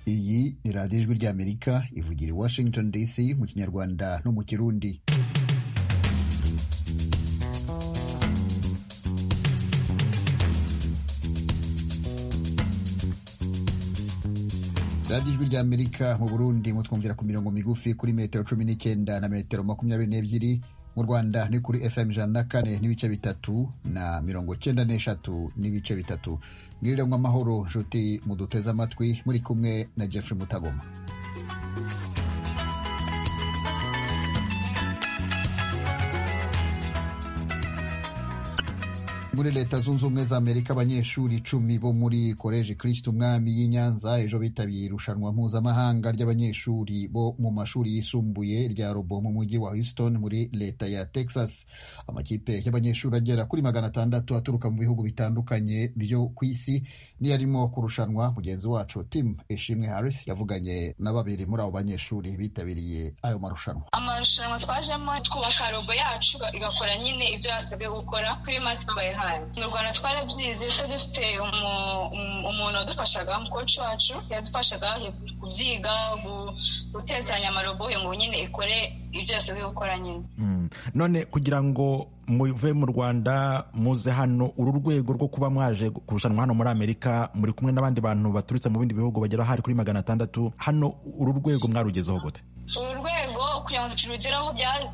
ni radiyo ijwi ry'amerika ivugira i washington dc mu kinyarwanda no mu kirundi radiyo ijwi ry'amerika mu burundi mutwumvira ku mirongo migufi kuri metero cumi n'icyenda na metero makumyabiri n'ebyiri mu rwanda ni kuri fm ijana na kane n'ibice bitatu na mirongo cyenda n'eshatu n'ibice bitatu mwirire amahoro nshuti muduteze amatwi muri kumwe na jeffrey mutagoma muri leta zunze ubumwe za amerika abanyeshuri icumi bo muri koleji kirisiti umwami y'i nyanza ejo bitabiye irushanwa mpuzamahanga ry'abanyeshuri bo mu mashuri yisumbuye rya robo mu mujyi wa houston muri leta ya texas amakipe y'abanyeshuri agera kuri magana atandatu aturuka mu bihugu bitandukanye byo ku isi niyo arimo kurushanwa mugenzi wacu tim ishimwe harris yavuganye na babiri muri abo banyeshuri bitabiriye ayo marushanwa amarushanwa twajemo twubaka robo yacu igakora nyine ibyo yasabwe gukora kuri matimbaye mu rwanda twarabyize twe dufite umuntu wadufashaga koci wacu yadufashaga kubyiga guteranya amaroboye ngo nyine ikore ibyo yasabwe gukora nyine none kugira ngo muve mu rwanda muze hano uru rwego rwo kuba mwaje kurushanwa hano muri amerika muri kumwe n'abandi bantu baturutse mu bindi bihugu bagera hari kuri magana atandatu hano uru rwego mwarugezeho gute uru rwego kugira ngo turugeraho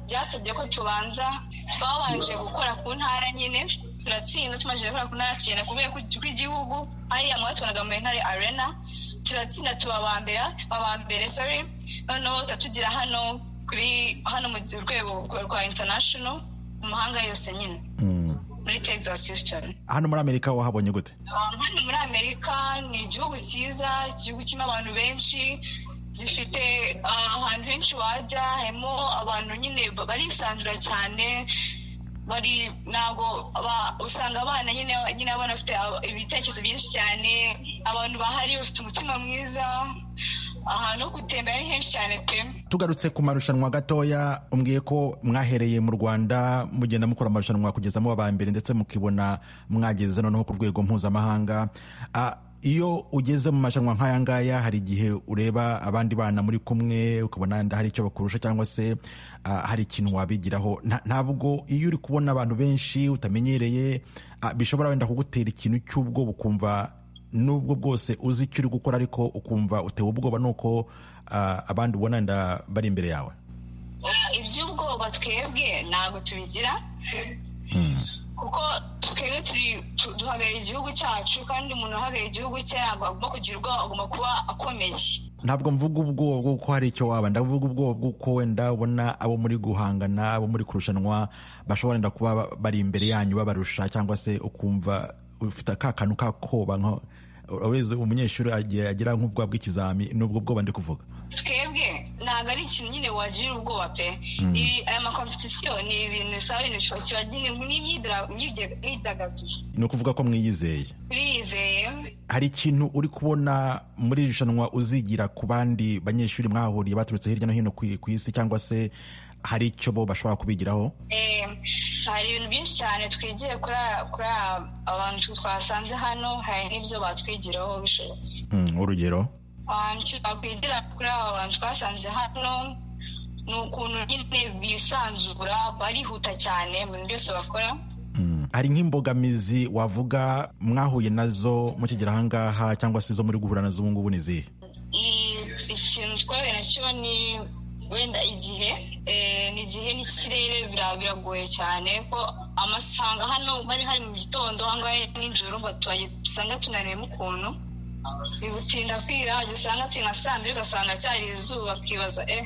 byasabye ko tubanza twabanje gukora ku ntara nyine turatsinda tumaze gukora ku ntara tugenda ku rwego rw'igihugu hariya mwatubonaga muri ntare arena turatsinda tubabambera babambere sori noneho turatugira hano kuri hano mu rwego rwa international mu mahanga yose nyine muri texas houston hano muri amerika wahabonye gute hano muri amerika ni igihugu cyiza igihugu kirimo abantu benshi zifite ahantu henshi wajya harimo abantu nyine barisanzura cyane bari ntabwo usanga abana nyine nyine abana bafite ibitekerezo byinshi cyane abantu bahari bafite umutima mwiza ahantu ho gutembera ni henshi cyane pe tugarutse ku marushanwa gatoya umbwiye ko mwahereye mu rwanda mugenda mukora amarushanwa kugeza muba ba mbere ndetse mukibona mwageze noneho ku rwego mpuzamahanga iyo ugeze mu marushanwa nk'aya ngaya hari igihe ureba abandi bana muri kumwe ukabona hari icyo bakurusha cyangwa se hari ikintu wabigiraho ntabwo iyo uri kubona abantu benshi utamenyereye bishobora wenda kugutera ikintu cy'ubwo ukumva n'ubwo bwose uzi icyo uri gukora ariko ukumva utewe ubwoba nuko abandi ubona wenda bari imbere yawe iby'ubwoba twebwe ntabwo tubigira kuko twebwe duhagarariye igihugu cyacu kandi umuntu uhagarariye igihugu cye ntabwo agomba kugira ubwoba agomba kuba akomeye ntabwo mvuga ubwoba bw'uko hari icyo waba ndavuga ubwoba bw'uko wenda ubona abo muri guhangana abo muri kurushanwa bashobora wenda kuba bari imbere yanyu babarusha cyangwa se ukumva ufite ka kantu kakoba urabona umunyeshuri agira nk'ubwoba bw'ikizami n'ubwo bwoba ndi kuvuga twebwe ntabwo ari ikintu nyine wagira ubwoba pe aya makompetisiyo ni ibintu bisaba ibintu biba n'imyidagaduro ni ukuvuga ko mwiyizeye turiyizeye hari ikintu uri kubona muri iri rushanwa uzigira ku bandi banyeshuri mwahahuriye baturutse hirya no hino ku isi cyangwa se hari icyo bo bashobora kubigiraho hari ibintu byinshi cyane twigiye kuri abantu twasanze hano hari n'ibyo batwigiraho bishobotse urugero twakwigira kuri aba bantu twasanze hano ni ukuntu nyine bisanzura barihuta cyane mu bintu byose bakora hari nk'imbogamizi wavuga mwahuye nazo mukigera ahangaha cyangwa se izo muri guhura nazo ubu ngubu ni izihe ikintu twahuye nacyo ni wenda igihe ni igihe n'ikirere biragoye cyane ko amasanga hano bari hari mu gitondo ahangaha nijoro usanga tunareba ukuntu bibutinda kwira usanga ati nka saa mbiri ugasanga cyari izuba ukibaza eh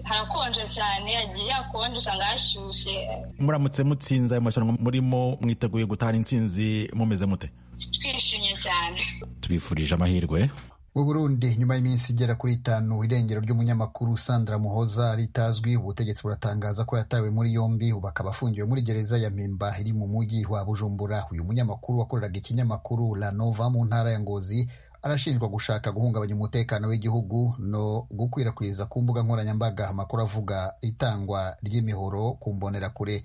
harakonje cyane yagiye yakonje usanga hashyushye muramutse mutsinze ayo marushanwa murimo mwiteguye gutahana intsinzi mumeze mute twishimye cyane tubifurije amahirwe mu burundi nyuma y'iminsi igera kuri itanu irengero ry'umunyamakuru sandra muhoza ritazwi ubutegetsi buratangaza ko yatawe muri yombi ubu akaba afungiwe muri gereza ya mpimba iri mu mujyi wa bujumbura uyu munyamakuru wakoreraga ikinyamakuru la nova mu ntara ya ngozi arashinjwa gushaka guhungabanya umutekano w'igihugu no gukwirakwiza ku mbuga nkoranyambaga amakuru avuga itangwa ry'imihoro ku mbonerakure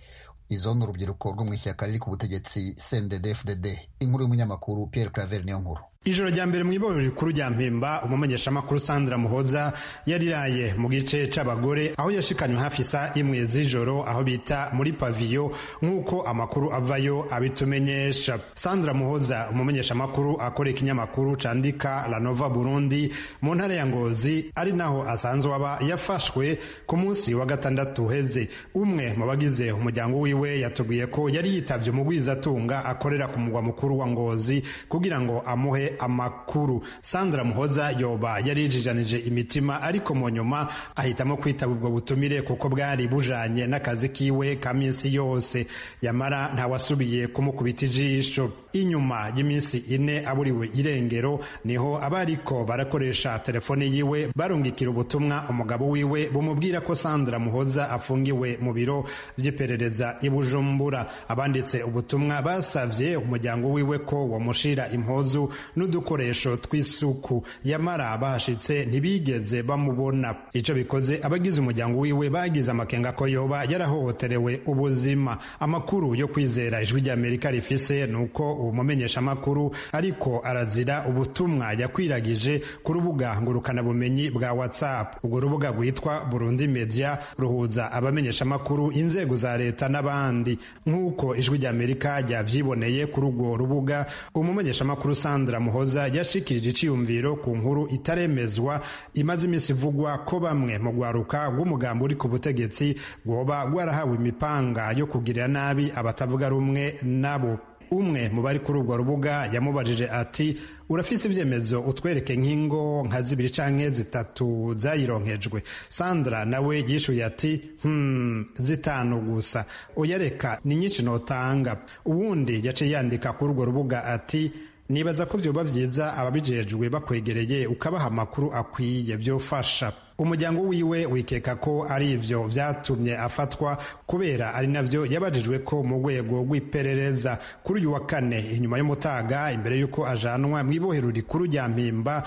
izo ni urubyiruko rwo mu ishyaka riri ku butegetsi sendedefudede inkuru y'umunyamakuru Pierre claver niyo nkuru ijoro rya mbere mu iborero rikuru rya mpemba umumenyeshamakuru sandra muhoza yariraye mu gice c'abagore aho yashikanywe hafi isa imwe z'ijoro aho bita muri paviyo nk'uko amakuru avayo abitumenyesha sandra muhoza umumenyeshamakuru akora ikinyamakuru candika la nova burundi mu ntara ya ngozi ari naho asanzwe aba yafashwe ku munsi wa gatandatu uheze umwe mu bagize umuryango wiwe yatubwiye ko yari yitavye umugwizatunga akorera ku mugwa mukuru wa ngozi kugira ngo amuhe amakuru sandra muhoza yoba yarijijanije imitima ariko mu nyuma ahitamo kwitaba ubwo butumire kuko bwari bujanye n'akazi kiwe ka minsi yose yamara ntawasubiye kumukubita ijisho inyuma y'iminsi ine aburiwe irengero niho abariko barakoresha telefone yiwe barungikira ubutumwa umugabo wiwe bumubwira ko sandra muhoza afungiwe mu biro by'iperereza i bujumbura abanditse ubutumwa basavye umuryango wiwe ko wamushira impuzu n'udukoresho tw'isuku yamara bahashitse ntibigeze bamubona icyo bikoze abagize umuryango wiwe bagize amakenga ko yoba yarahohoterewe ubuzima amakuru yo kwizera ijwi ry'amerika rifise ni uko uwo mumenyeshamakuru ariko arazira ubutumwa yakwiragije ku rubuga ngurukanabumenyi bwa whatsapp urwo rubuga rwitwa burundi media ruhuza abamenyeshamakuru inzego za leta n'abandi nk'uko ijwi ry'amerika ryavyiboneye kuri urwo rubuga umumenyeshamakuru sandra muhoza yashikirije iciyumviro ku nkuru itaremezwa imaze iminsi ivugwa ko bamwe mu rwaruka rw'umugambi uri ku butegetsi rwoba rwarahawe imipanga yo kugirira nabi abatavuga rumwe nabo umwe mu bari kuri urwo rubuga yamubajije ati urafise ibyemezo utwereke nk'ingo nka zibiri canke zitatu zayironkejwe sandra nawe yishuye ati hmm, zitanu gusa uyareka ni nyinshi notanga uwundi yaciye yandika kuri urwo rubuga ati nibaza ko byoba byiza ababijejwe bakwegereye ukabaha amakuru akwiye byofasha umuryango wiwe wikeka ko ari ivyo vyatumye afatwa kubera ari navyo yabajijwe ko mu rwego rw'iperereza kuri uyu wa kane inyuma y'umutaga imbere y'uko ajanwa mu ibohero rikuru rya mpimba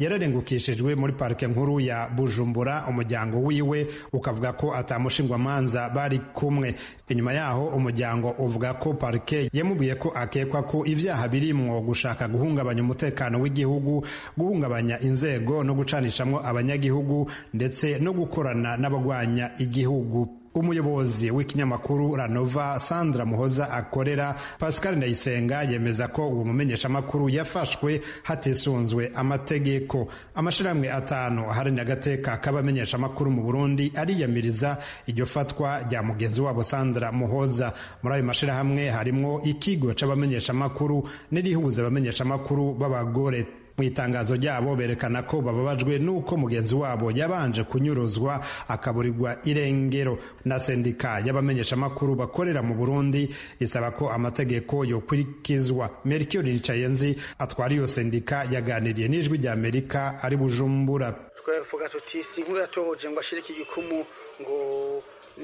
yararengukishijwe muri parike nkuru ya bujumbura umuryango wiwe ukavuga ko atamushingwamanza bari kumwe inyuma yaho umuryango uvuga ko parike yamubwiye ko akekwa ko ibyaha birimwo gushaka guhungabanya umutekano w'igihugu guhungabanya inzego no gucanishamwo abanyagihugu ndetse no gukorana n'abagwanya igihugu umuyobozi w'ikinyamakuru ranova sandra muhoza akorera pascal ndayisenga yemeza ko uwo mumenyeshamakuru yafashwe hatisunzwe amategeko amashirahamwe atanu aharanira agateka k'abamenyeshamakuru mu burundi ariyamiriza iryo fatwa rya mugenzi wabo sandra muhoza muri ayo mashirahamwe harimwo ikigo c'abamenyeshamakuru n'irihuza abamenyeshamakuru b'abagore mu itangazo ryabo berekana ko bababajwe n'uko mugenzi wabo yabanje kunyuruzwa akaburirwa irengero na sendika y'abamenyeshamakuru bakorera mu burundi isaba ko amategeko yokurikizwa merikio nicayenzi atwara iyo sendika yaganiriye n'ijwi rya amerika ari bujumbura twavuga tuti si inkuru yatohoje ngo ashire iki gikumu ngo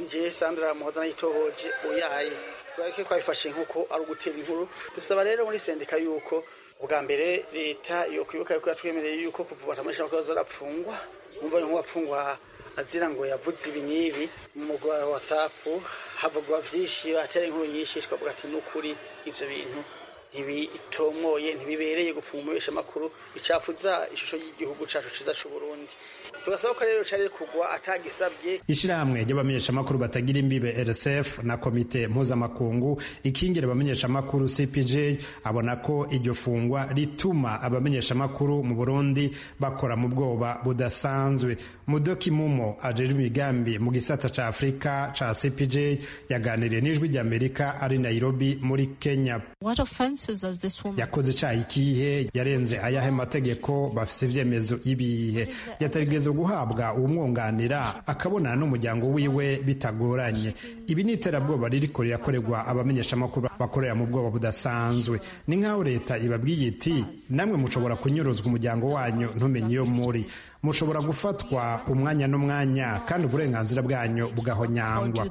njye sandra muhoza nayitohoje uyaye ariko twabifashe nk'uko ari ugutera inkuru dusaba rero muri sendika y'uko ubwa mbere leta yo kwibuka yuko yatwemereye yuko kuvuga atamesha ko zarapfungwa umva nko wapfungwa azira ngo yavuze ibinyibi mu mugwa wa WhatsApp havugwa vyishi batera inkuru nyinshi twavuga ati n'ukuri ivyo bintu ntibitomoye ntibibereye gupfumurisha amakuru bicafuza ishusho y'igihugu cacu ciza c'u Burundi tugasaba ko rero cari kugwa atagisabye ishirahamwe ry'abamenyeshamakuru batagira imbibe rsf na komite mpuzamakungu ikingira abamenyeshamakuru cpj abona ko iryo fungwa rituma abamenyeshamakuru mu burundi bakora mu bwoba budasanzwe mudoki mumo ajejwe imigambi mu gisata ca afurika ca cpj yaganiriye n'ijwi ry'amerika ari nairobi muri kenya yakoze icaha ikihe yarenze ayahe mategeko bafise ivyemezo ibihe yatarigeze guhabwa uwumwunganira akabonana n'umuryango wiwe bitagoranye ibi ni iterabwoba ririko rirakorerwa abamenyeshamakuru bakorera mu bwoba budasanzwe ni nk'aho leta ibabwiye iti namwe mushobora kunyuruzwa umuryango wanyu ntumenye iyo muri mushobora gufatwa umwanya n'umwanya kandi uburenganzira bwanyu bugahonyangwa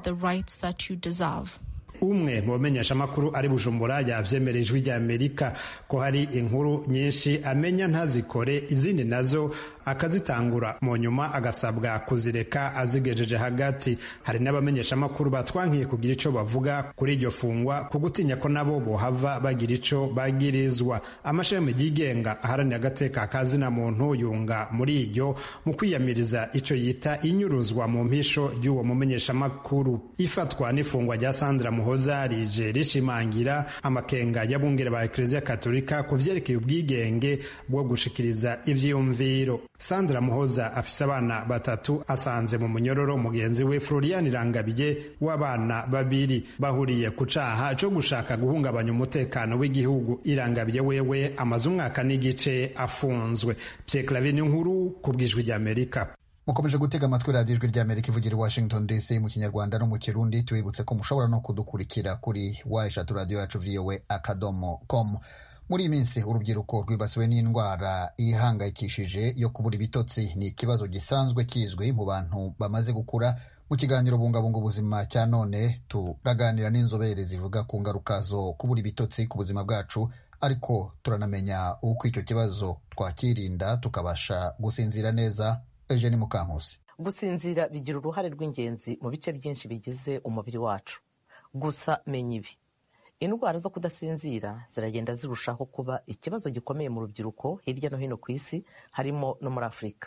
umwe mu bamenyeshamakuru ari bujumbura yavyemera ijwi ry'amerika ko hari inkuru nyinshi amenya ntazikore izindi nazo akazitangura mu nyuma agasabwa kuzireka azigejeje hagati hari n'abamenyeshamakuru batwankiye kugira icyo bavuga kuri iryo fungwa ku gutinya ko nabo bohava bagira icyo bagirizwa amashami yigenga aharanira agateka kazina muntu yunga muri iryo mu kwiyamiriza icyo yita inyuruzwa mu mpisho ry'uwo mumenyeshamakuru ifatwa n'ifungwa rya sandra muhoza rije rishimangira amakenga y'abungere ba ekereziya katolika ku byerekeye ubwigenge bwo gushikiriza ivyiyumviro sandra muhoza afise abana batatu asanze mu munyororo mugenzi we florian rangabiye w'abana babiri bahuriye ku caha co gushaka guhungabanya umutekano w'igihugu irangabiye wewe amaze umwaka n'igice afunzwe pye clavine nkuru ku bw'ijwi ry'amerika mukomeje gutega amatwi radiyo ijwi rya amerika ivugira i washington dc mu kinyarwanda no mu kirundi tubibutse ko mushobora no kudukurikira kuri wa eshatu radiyo yacu voa akadomo komu muri iyi minsi urubyiruko rwibasiwe n'indwara ihangayikishije yo kubura ibitotsi ni ikibazo gisanzwe kizwi mu bantu bamaze gukura mu kiganiro bungabunga ubuzima cya none turaganira n'inzobere zivuga ku ngaruka zo kubura ibitotsi ku buzima bwacu ariko turanamenya uko icyo kibazo twakirinda tukabasha gusinzira neza eugene mukankusi gusinzira bigira uruhare rw'ingenzi mu bice byinshi bigize umubiri wacu gusa menya ibi indwara zo kudasinzira ziragenda zirushaho kuba ikibazo gikomeye mu rubyiruko hirya no hino ku isi harimo no muri afurika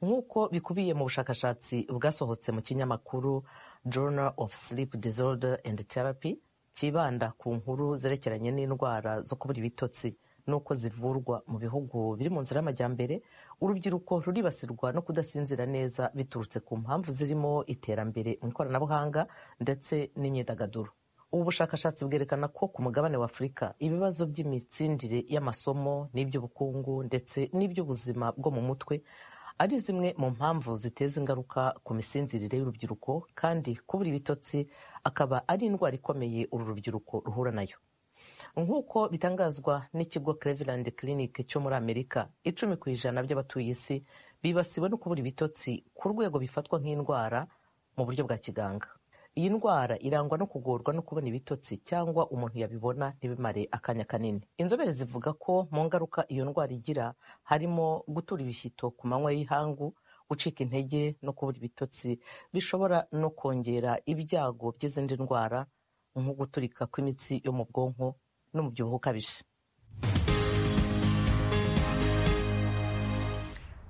nk'uko bikubiye mu bushakashatsi bwasohotse mu kinyamakuru journal of sleep disorder and therapy cyibanda ku nkuru zerekeranye n'indwara zo kubura ibitotsi n'uko zivurwa mu bihugu biri mu nzira y'amajyambere urubyiruko ruribasirwa no kudasinzira neza biturutse ku mpamvu zirimo iterambere mu ikoranabuhanga ndetse n'imyidagaduro ubu bushakashatsi bwerekana ko ku mugabane wa afurika ibibazo by'imitsindire y'amasomo n'iby'ubukungu ndetse n'iby'ubuzima bwo mu mutwe ari zimwe mu mpamvu ziteza ingaruka ku misindire y'urubyiruko kandi kubura ibitotsi akaba ari indwara ikomeye uru rubyiruko ruhura nayo nk'uko bitangazwa n'ikigo cleveland clinic cyo muri amerika icumi ku ijana by'abatuye isi bibasiwe no kubura ibitotsi ku rwego bifatwa nk'indwara mu buryo bwa kiganga iyi ndwara irangwa no kugorwa no kubona ibitotsi cyangwa umuntu yabibona ntibimare akanya kanini inzobere zivuga ko mu ngaruka iyo ndwara igira harimo gutura ibishyito ku manywa y'ihangu gucika intege no kubura ibitotsi bishobora no kongera ibyago by'izindi ndwara nko guturika kw'imitsi yo mu bwonko n'umubyibuho ukabije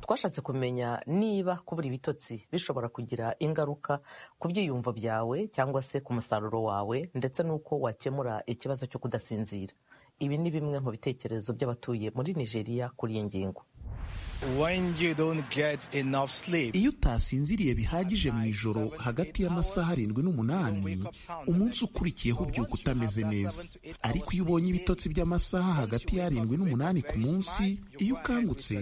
twashatse kumenya niba kubura ibitotsi bishobora kugira ingaruka ku byiyumvo byawe cyangwa se ku musaruro wawe ndetse n'uko wakemura ikibazo cyo kudasinzira ibi ni bimwe mu bitekerezo by'abatuye muri nigeria kuri iyi ngingo iyo utasinziriye bihagije mu ijoro hagati y'amasaha arindwi n'umunani umunsi ukurikiyeho ubyuka utameze neza ariko iyo ubonye ibitotsi by'amasaha hagati y'arindwi n'umunani ku munsi iyo ukangutse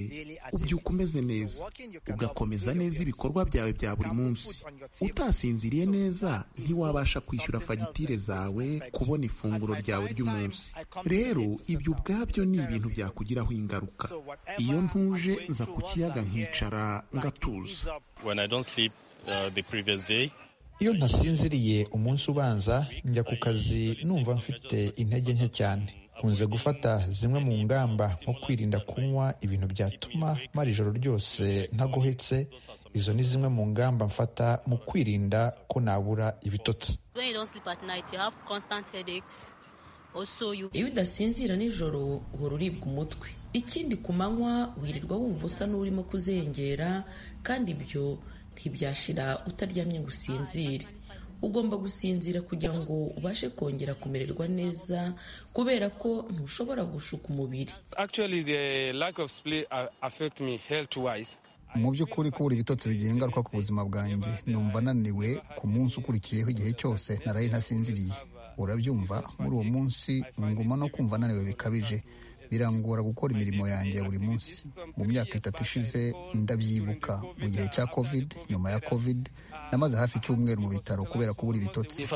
ubyuka umeze neza ugakomeza neza ibikorwa byawe bya buri munsi utasinziriye neza ntiwabasha kwishyura fagitire zawe kubona ifunguro ryawe ry'umunsi rero ibyo ubwabyo ni ibintu byakugiraho ingaruka iyo ntuje nza ku kiyaga nkicara ngatuza iyo ntasinziriye umunsi ubanza njya ku kazi numva mfite intege nke cyane nkunze gufata zimwe mu ngamba nko kwirinda kunywa ibintu byatuma mara ijoro ryose ntagohetse izo ni zimwe mu ngamba mfata mu kwirinda ko nabura ibitotsi iyo udasinzira nijoro uhora uribwa umutwe ikindi ku manywa wirirwa wumva usa n'urimo kuzengera kandi ibyo ntibyashira utaryamye ngo usinzire ugomba gusinzira kugira ngo ubashe kongera kumererwa neza kubera ko ntushobora gushuka umubiri mu by'ukuri kubura ibitotsi bigira ingaruka ku buzima bwanjye numva ananiwe ku munsi ukurikiyeho igihe cyose naraye ntasinziriye urabyumva muri uwo munsi nguma no kumva ananiwe bikabije birangora gukora imirimo yanjye ya buri munsi mu myaka itatu ishize ndabyibuka mu gihe cya covid nyuma ya covid namaze hafi icyumweru mu bitaro kubera kubura ibitotsi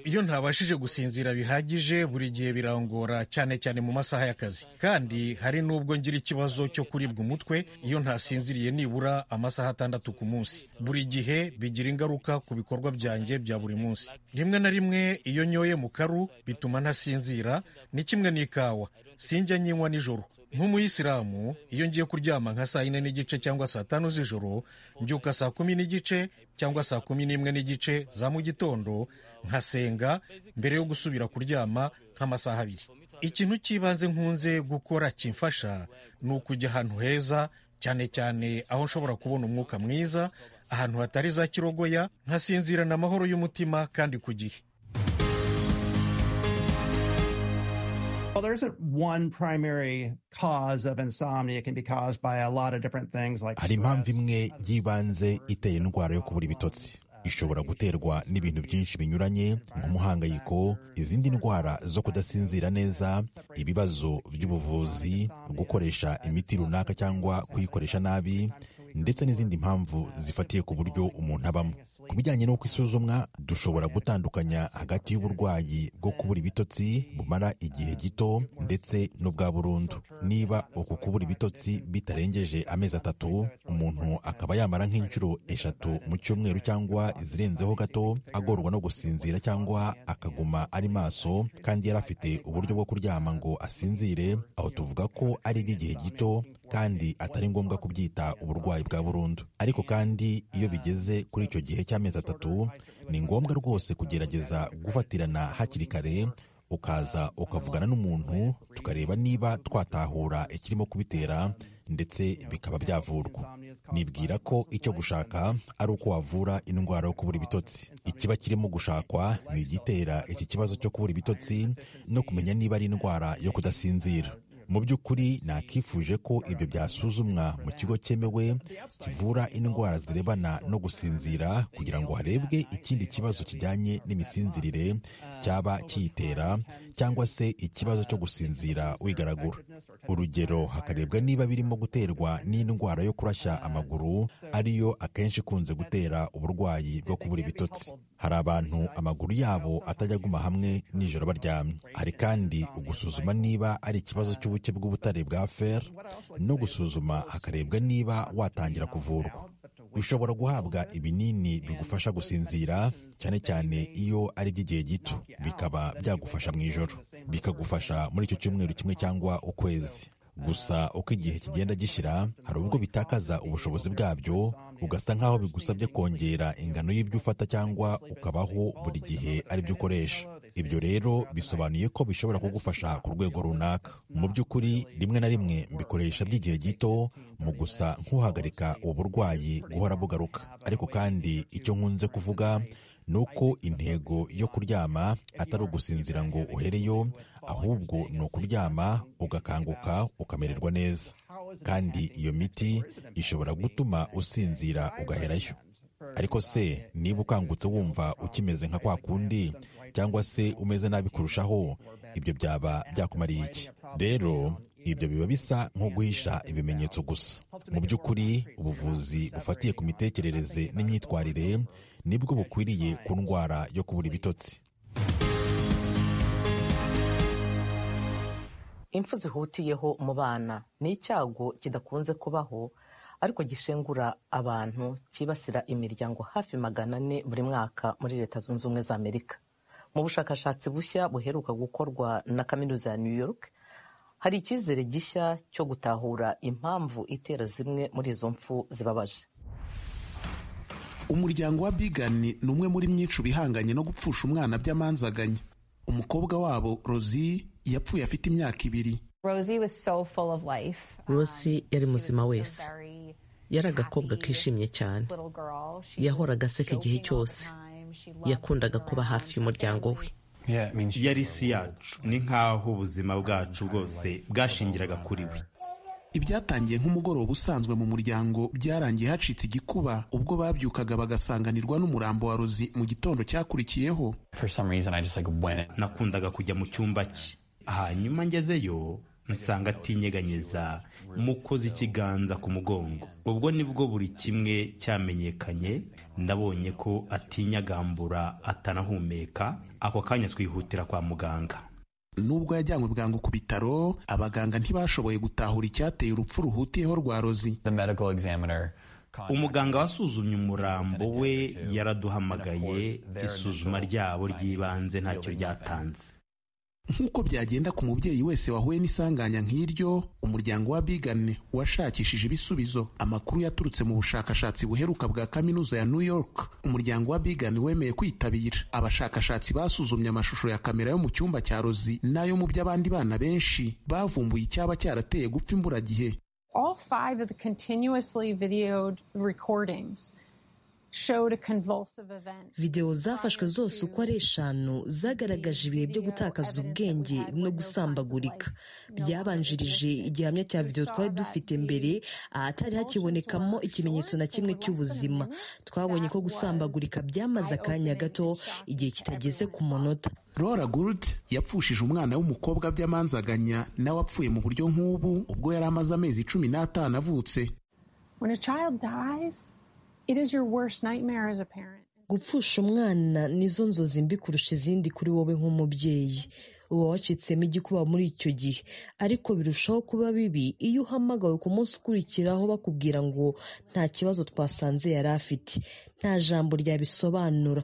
iyo ntabashije gusinzira bihagije buri gihe birangora cyane cyane mu masaha y'akazi kandi hari n'ubwo ngira ikibazo cyo kuribwa umutwe iyo ntasinziriye nibura amasaha atandatu ku munsi buri gihe bigira ingaruka ku bikorwa byanjye bya buri munsi rimwe na rimwe iyo nyoye mu karu bituma ntasinzira ndasinzira ni kimwe n'ikawa sinjya nyinywa nijoro nk'umuyisilamu iyo ngiye kuryama nka saa yine n'igice cyangwa saa tanu z'ijoro mbyuka saa kumi n'igice cyangwa saa kumi n'imwe n'igice za mu gitondo nkasenga mbere yo gusubira kuryama nk'amasaha abiri ikintu cy'ibanze nkunze gukora kimfasha ni ukujya ahantu heza cyane cyane aho nshobora kubona umwuka mwiza ahantu hatari za kirogoya nkasinzirana amahoro y'umutima kandi ku gihe Well, there isn't one primary cause of insomnia. It can be caused by a lot of different things like hari impamvu imwe y'ibanze itera indwara yo kubura ibitotsi ishobora guterwa n'ibintu byinshi binyuranye nk'umuhangayiko izindi ndwara zo kudasinzira neza ibibazo by'ubuvuzi gukoresha imiti runaka cyangwa kuyikoresha nabi ndetse n'izindi mpamvu zifatiye ku buryo umuntu abamo ku bijyanye no kwisuzumwa dushobora gutandukanya hagati y'uburwayi bwo kubura ibitotsi bumara igihe gito ndetse n'ubwa burundu niba uku kubura ibitotsi bitarengeje amezi atatu umuntu akaba yamara nk'inshuro eshatu mu cyumweru cyangwa izirenzeho gato agorwa no gusinzira cyangwa akaguma ari maso kandi yari afite uburyo bwo kuryama ngo asinzire aho tuvuga ko ari iby'igihe gito kandi atari ngombwa kubyita uburwayi bwa burundu ariko kandi iyo bigeze kuri icyo gihe cy'amezi atatu ni ngombwa rwose kugerageza gufatirana hakiri kare ukaza ukavugana n'umuntu tukareba niba twatahura ikirimo kubitera ndetse bikaba byavurwa nibwira ko icyo gushaka ari uko wavura indwara yo kubura ibitotsi ikiba kirimo gushakwa ni igitera iki kibazo cyo kubura ibitotsi no kumenya niba ari indwara yo kudasinzira mu by'ukuri nakifuje ko ibyo byasuzumwa mu kigo cyemewe kivura indwara zirebana no gusinzira kugira ngo harebwe ikindi kibazo kijyanye n'imisinzirire cyaba kiyitera cyangwa se ikibazo cyo gusinzira wigaragura urugero hakarebwa niba birimo guterwa n'indwara yo kurashya amaguru ariyo akenshi ikunze gutera uburwayi bwo kubura ibitotsi hari abantu amaguru yabo atajya aguma hamwe nijoro baryamye hari kandi ugusuzuma niba ari ikibazo cy'ubu ubuke bw'ubutare bwa fer no gusuzuma hakarebwa niba watangira kuvurwa ushobora guhabwa ibinini bigufasha gusinzira cyane cyane iyo ari iby'igihe gito bikaba byagufasha mu ijoro bikagufasha muri icyo cyumweru kimwe cyangwa ukwezi gusa uko igihe kigenda gishyira hari ubwo bitakaza ubushobozi bwabyo ugasa nk'aho bigusabye kongera ingano y'ibyo ufata cyangwa ukabaho buri gihe ari byo ukoresha ibyo rero bisobanuye ko bishobora kugufasha ku rwego runaka mu by'ukuri rimwe na rimwe mbikoresha by'igihe gito mu gusa nk'uhagarika ubu burwayi guhora bugaruka ariko kandi icyo nkunze kuvuga ni uko intego yo kuryama atari ugusinzira ngo uhereyo ahubwo ni ukuryama ugakanguka ukamererwa neza kandi iyo miti ishobora gutuma usinzira ugaherayo ariko se niba ukangutse wumva ukimeze nka kwa kundi cyangwa se umeze nabi kurushaho ibyo byaba byakumariye iki rero ibyo biba bisa nko guhisha ibimenyetso gusa mu by'ukuri ubuvuzi bufatiye ku mitekerereze n'imyitwarire nibwo bukwiriye ku ndwara yo kubura ibitotsi impfu zihutiyeho mu bana ni icyago kidakunze kubaho ariko gishengura abantu cyibasira imiryango hafi magana ane buri mwaka muri leta zunze ubumwe za amerika mu bushakashatsi bushya buheruka gukorwa na kaminuza ya new york hari icyizere gishya cyo gutahura impamvu itera zimwe muri izo mpfu zibabaje umuryango wa bigani ni umwe muri myinshi bihanganye no gupfusha umwana by'amanzaganya umukobwa wabo rozi yapfuye afite imyaka ibiri rosi yari muzima wese yari agakobwa kishimye cyane yahoraga aseka igihe cyose yakundaga kuba hafi y'umuryango we yari isi yacu ni nk'aho ubuzima bwacu bwose bwashingiraga kuri we ibyatangiye nk'umugoroba usanzwe mu muryango byarangiye hacitse igikuba ubwo babyukaga bagasanganirwa n'umurambo wa rozi mu gitondo cyakurikiyeho nakundaga kujya mu cyumba cye hanyuma ngezeyo nsanga atinyeganyeza mukoze ikiganza ku mugongo ubwo nibwo buri kimwe cyamenyekanye ndabonye ko atinyagambura atanahumeka ako kanya twihutira kwa muganga nubwo yajyanywe bwangu ku bitaro abaganga ntibashoboye gutahura icyateye urupfu ruhutiyeho rwa rozi umuganga wasuzumye umurambo we yaraduhamagaye isuzuma ryabo ry'ibanze ntacyo ryatanze nk'uko byagenda ku mubyeyi wese wahuye n'isanganya nk'iryo umuryango w'abigane washakishije ibisubizo amakuru yaturutse mu bushakashatsi buheruka bwa kaminuza ya new york umuryango w'abigane wemeye kwitabira abashakashatsi basuzumye amashusho ya kamera yo mu cyumba cya rozi n'ayo mu by'abandi bana benshi bavumbuye icyaba cyarateye gupfa imburagihe All five of the continuously videoed recordings showed a convulsive event. videwo zafashwe zose uko ari eshanu zagaragaje ibihe byo gutakaza ubwenge no gusambagurika byabanjirije igihamya cya videwo twari dufite mbere ahatari hakibonekamo ikimenyetso na kimwe cy'ubuzima twabonye ko gusambagurika byamaze akanya gato igihe kitageze ku munota Laura Gould yapfushije umwana w'umukobwa by'amanzaganya nawe apfuye mu buryo nk'ubu ubwo yari amaze amezi cumi n'atanu avutse When a child dies, it is your worst nightmare as a parent. gupfusha umwana nizo nzozi mbi kurusha izindi kuri wowe nk'umubyeyi uba wacitsemo igikuba muri icyo gihe ariko birushaho kuba bibi iyo uhamagawe ku munsi ukurikiraho bakubwira ngo nta kibazo twasanze yari afite nta jambo ryabisobanura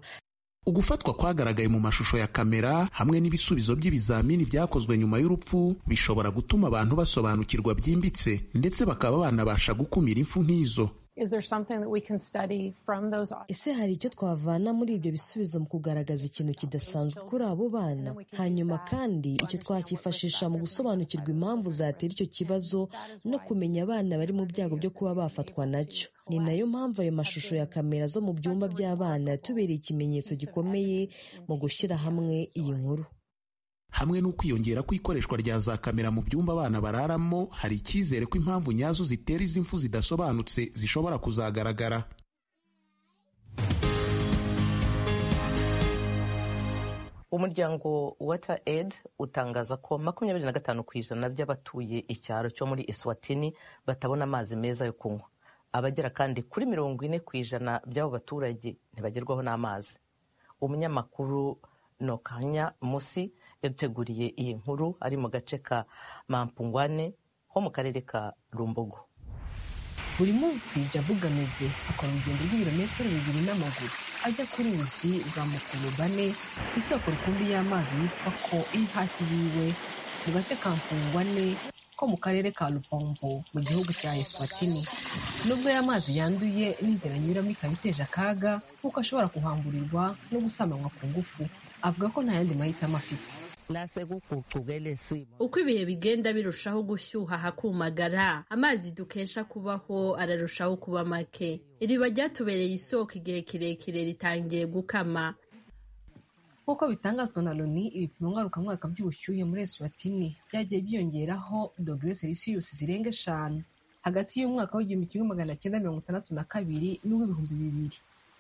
ugufatwa kwagaragaye mu mashusho ya kamera hamwe n'ibisubizo by'ibizamini byakozwe nyuma y'urupfu bishobora gutuma abantu basobanukirwa byimbitse ndetse bakaba banabasha gukumira impfu nk'izo Is there something that we can study from those ese hari icyo twavana muri ibyo bisubizo mu kugaragaza ikintu kidasanzwe kuri abo bana hanyuma kandi icyo twacyifashisha mu gusobanukirwa impamvu zatera icyo kibazo no kumenya abana bari mu byago byo kuba bafatwa nacyo ni nayo mpamvu ayo mashusho ya kamera zo mu byumba by'abana yatubereye ikimenyetso gikomeye mu gushyira hamwe iyi nkuru hamwe n'ukwiyongera kw'ikoreshwa rya za kamera mu byumba abana bararamo hari icyizere ko impamvu nyazo zitera izi mfu zidasobanutse zishobora kuzagaragara umuryango wata aid utangaza ko makumyabiri na gatanu ku ijana by'abatuye icyaro cyo muri eswatini batabona amazi meza yo kunywa abagera kandi kuri mirongo ine ku ijana by'abo baturage ntibagerwaho n'amazi umunyamakuru nokanya musi yaduteguriye iyi nkuru ari mu gace ka mampungwane ho mu karere ka rumbogo buri munsi jabu gameze akora urugendo rw'ibirometero bibiri n'amaguru ajya ku ruzi rwa mukurubane isoko rukumbi y'amazi yitwa ko iri hafi yiwe mu gace ka mpungwane ko mu karere ka lupombo mu gihugu cya eswatini nubwo aya mazi yanduye n'inzira anyuramo ikaba iteje akaga kuko ashobora kuhamburirwa no gusamanywa ku ngufu avuga ko nta yandi mahitamo afite uko ibihe bigenda birushaho gushyuha hakumagara amazi dukesha kubaho ararushaho kuba make iriba ryatubereye isoko igihe kirekire ritangiye gukama nk'uko bitangazwa na loni ibipimo ngarukamwaka by'ubushyuhe muri eswatini byagiye byiyongeraho dogere selisiyusi zirenga eshanu hagati y'umwaka w'igihumbi kimwe magana cyenda mirongo itandatu na kabiri n'uw'ibihumbi bibiri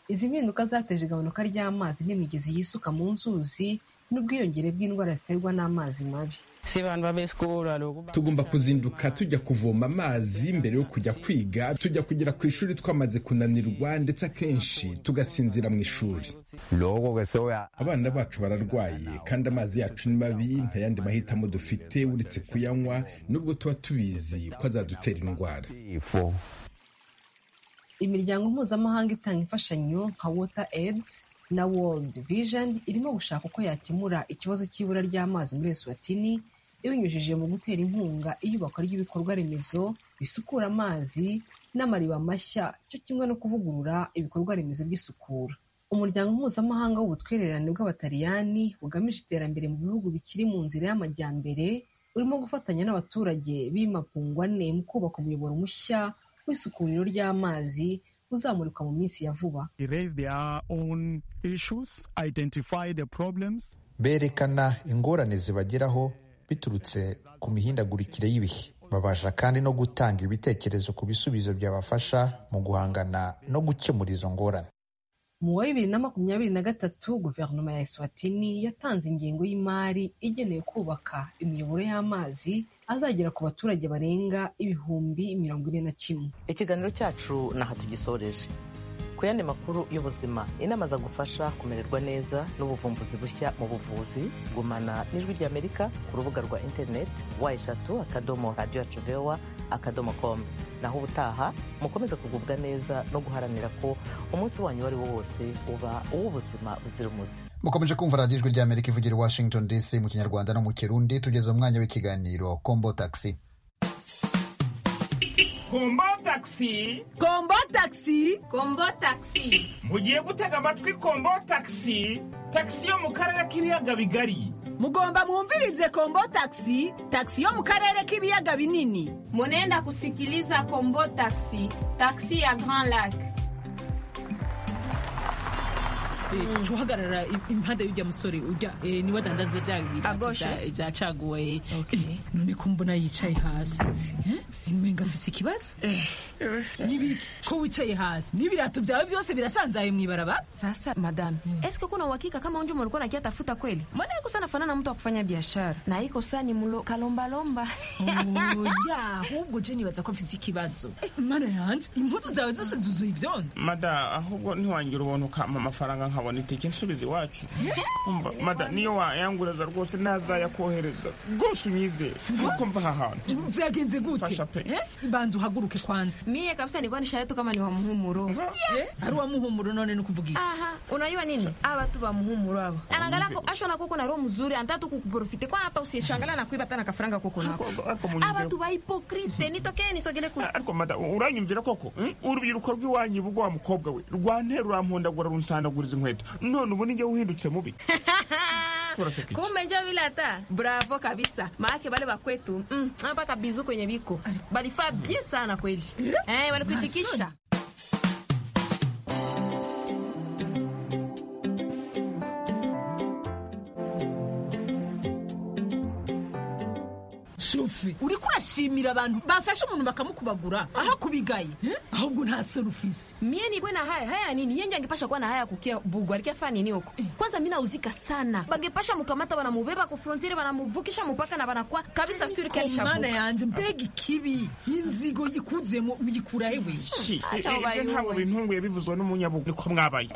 izi mpinduka zateje igabanuka ry'amazi n'imigezi yisuka mu nzuzi n'ubwiyongere bw'indwara ziterwa n'amazi mabi tugomba kuzinduka tujya kuvoma amazi mbere yo kujya kwiga tujya kugera ku ishuri twamaze kunanirwa ndetse akenshi tugasinzira mu ishuri abana bacu bararwaye kandi amazi yacu ni mabi nta yandi mahitamo dufite uretse kuyanywa nubwo tuba tubizi ko azadutera indwara imiryango mpuzamahanga itanga imfashanyo nka water aids na world vision irimo gushaka uko yakemura ikibazo cy'ibura ry'amazi muri eswatini ibinyujije mu gutera inkunga iyubakwa ry'ibikorwa remezo bisukura amazi n'amariba mashya cyo kimwe no kuvugurura ibikorwa remezo by'isukura umuryango mpuzamahanga w'ubutwererane bw'abataliyani bugamije iterambere mu bihugu bikiri mu nzira y'amajyambere urimo gufatanya n'abaturage b'imapungwa ane mu kubaka umuyoboro mushya w'isukuriro ry'amazi uzamurikwa mu minsi ya vuba berekana ingorane zibageraho biturutse ku mihindagurikire y'ibihe babasha kandi no gutanga ibitekerezo ku bisubizo byabafasha mu guhangana no gukemura izo ngorane mu wa bibiri na makumyabiri na gatatu guverinoma ya eswatini yatanze ingengo y'imari igenewe kubaka imiyoboro y'amazi azagera ku baturage barenga ibihumbi mirongo ine na kimwe ikiganiro cyacu ni aha tugisoreje ku yandi makuru y'ubuzima inama zagufasha kumererwa neza n'ubuvumbuzi bushya mu buvuzi gumana n'ijwi ry'amerika ku rubuga rwa interineti wa eshatu akadomo radiyo yacu vewa akadomo komu naho ubutaha mukomeze kugubwa neza no guharanira ko umunsi wanyu uwo ari wo wose uba uw'ubuzima buzira umuze mukomeje kumva radiyo ijwi ry'amerika ivugira i washington dc mu kinyarwanda no mu kirundi tugeze umwanya w'ikiganiro kombo taxi kombo taxi kombo taxi kombo taxi mugiye gutega amatwi kombo taxi taxi yo mu karere k'ibiyaga bigari mugomba mwumvirize kombo taxi taxi yo mu karere k'ibiyaga binini munenda kusikiliza kombo taxi taxi ya grand lac uca uhagarara impande y'ujya musore ujya niwe adandaza bya bibiri bya caguwe none ko mbona yicaye hasi mwenga mfise ikibazo ko wicaye hasi n'ibirato byawe byose birasanzaye mu ibarabara sasa madame eske kuna uhakika kama unje umlikuwa nakiatafuta kweli mbona yako sana fanana mtu wa kufanya biashara na iko saa ni mlo kalombalomba ya ahubwo je nibaza ko mfise ikibazo mana yanje impuzu zawe zose zuzuye ibyondo mada ahubwo ntiwangira ubuntu ukampa amafaranga nkabona itike nsubize iwacu umva mada niyo wayanguraza rwose ntazayakohereza rwose unyizere nuko mva aha hantu byagenze gute pe banza uhaguruke kwanza mie kabisa nilikuwa nishaye tu kama ni wa muhumuro ari wa muhumuro none nukuvuga iki aha unajua nini hawa tu wa muhumuro hawa anaangalia ko asho na kuko na roho mzuri anataka tu kukuprofite kwa hapa usishangalia na kuiba tena kafaranga kuko nako hawa tu wa hypocrite nitokee nisogele ku ariko mada uranyumvira koko urubyiruko rw'iwanyu ubwo wa mukobwa we rwantera urampondagura runsandaguriza inkweto none ubu nijye uhindutse mubi kumbe njo vile hata bravo kabisa maake wale wakwetu mm, hapa kabizu kwenye viko balifaa bie sana kweli eh, wanakuitikisha sofi uriko urashimira abantu bafashe umuntu bakamukubagura aho kubigaye ahubwo nta soni ufise mie nibwe na haya haya nini yenge angepasha kuwa na haya kukia bugwa alikiafaa nini huko kwanza mi nauzika sana bangepasha mukamata banamubeba ku frontiere banamuvukisha mupaka na banakuwa kabisa mana yanje mbega ikibi inzigo ikuzuyemo uyikura hewe ntabwo bintunguye bivuzwe n'umunyabugu niko mwabaye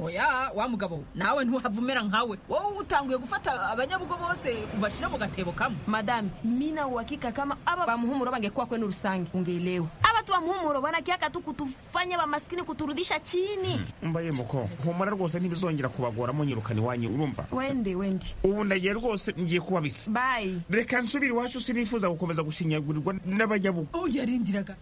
oya wa mugabo nawe ntuhavumera nkawe wowe utanguye gufata abanyabugo bose ubashira mu gatebo kamwe madame mina uhakika kama aba bamuhumuro bangekuwa kwenu rusange ungeelewa aba tu bamuhumuro wanakiaka tu kutufanya bamaskini kuturudisha chini mbaye muko humura rwose ntibizongera kubagora munyirukana iwanyu urumva wende wende ubu ndagiye rwose ngiye kuba bisa bayi reka nsubire iwacu sinifuza gukomeza gushinyagurirwa n'abanyabugo oh yarindiraga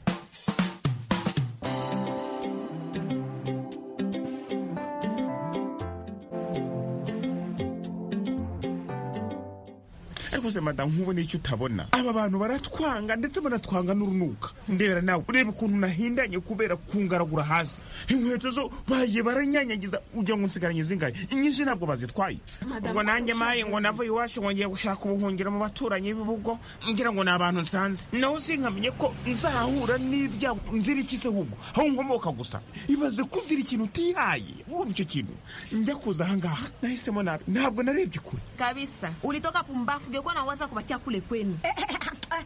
ariko madamu nkubona icyo utabona aba bantu baratwanga ndetse banatwanga n'urunuka ndebera nawe ureba ukuntu nahindanye kubera kungaragura hasi inkweto zo bagiye baranyanyagiza ujya ngo nsigaranye zingaye inyinshi ntabwo bazitwaye ubwo nanjye maye ngo nava iwacu ngo ngiye gushaka ubuhungiro mu baturanyi b'ibihugu ngira ngo ni abantu nsanze naho sinkamenye ko nzahura n'ibyago nzira iki se ahubwo aho nkomoka gusa ibaze ko uzira ikintu utihaye urumva icyo kintu njya kuza aha ngaha nahisemo nabi ntabwo narebye kure kabisa ulitoka pumbafu ungekuwa nawaza kubakia kule kwenu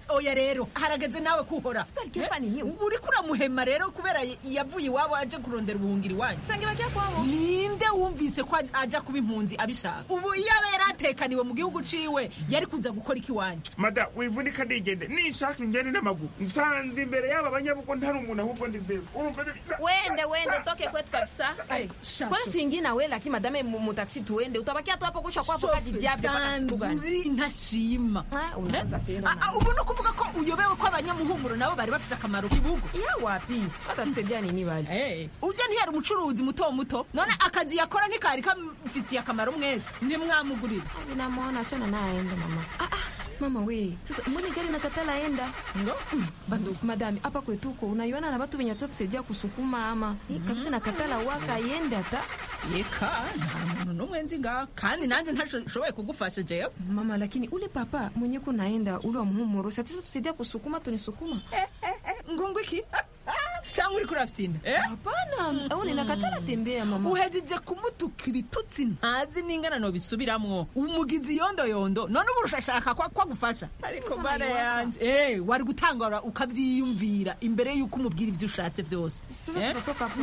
oya rero harageze nawe kuhora uriko uramuhema rero kubera yavuye iwabo aje kurondera ubuhungiro iwanyu sange bajya kwabo ninde wumvise ko aja kuba impunzi abishaka ubu yaba yari atekaniwe mu gihugu ciwe yari kuza gukora iki iwanyu mada wivunika ndigende ninshaka ingende n'amaguru nsanze imbere y'aba banyabuko ntari umuntu ahubwo ndizewe wende wende toke kwetu kabisa kwanza tuingie na wewe lakini madame mutaksi tuende utabakia tu hapo kusha kwapo kadi diable mpaka siku gani ntashima ubu ni ukuvuga ko uyobewe ko abanyamuhumuro nabo bari bafite akamaro k'ibihugu iya wapi batatusebya nini bari ujya ntiyari umucuruzi muto muto none akazi yakora ntikari kamfitiye akamaro mwese nimwamugurire namuhona cyane ntayaenda mama mama we sasa mbona gari nakatalaenda ndo mm. bando madami hapa kwetu huko unaiona na watu wenye watatusaidia kusukuma ama mm. kabisa nakatala waka yende ata yeka nta muntu n'umwe nzi ngaha kandi nanjye ntashoboye kugufasha jewe mama lakini ule papa mwenye ko naenda ule wa muhumuro satisa tusaidia kusukuma tunisukuma eh, eh, eh, ngungu iki cyangwa uri kurafyitina hapana abone nakatara tembera mama uhejeje kumutuka ibitutsi ntazi n'ingana no bisubiramwo umugizi yondoyondo none ubu urashashaka ko agufasha ariko mana yanje eh wari gutangara ukavyiyumvira imbere yuko umubwira ivyo ushatse byose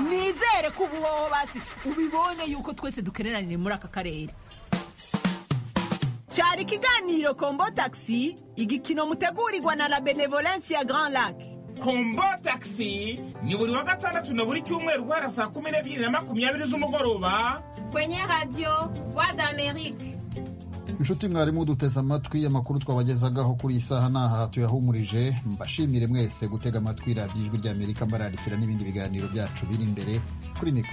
nizere ko ubu wowe basi ubibonye yuko twese dukeneraniye muri aka karere cyari ikiganiro kombo taxi igikino mutegurirwa na la benevolence ya grand lac kombo taxi ni buri wa gatandatu na buri cyumweru guhera saa kumi n'ebyiri na makumyabiri z'umugoroba kwenye radio voix d'amerique inshuti mwarimu duteze amatwi amakuru twabagezagaho kuri iyi saha ni aha tuyahumurije mbashimire mwese gutega amatwi radiyo ijwi ry'amerika mbararikira n'ibindi biganiro byacu biri imbere kuri mikoro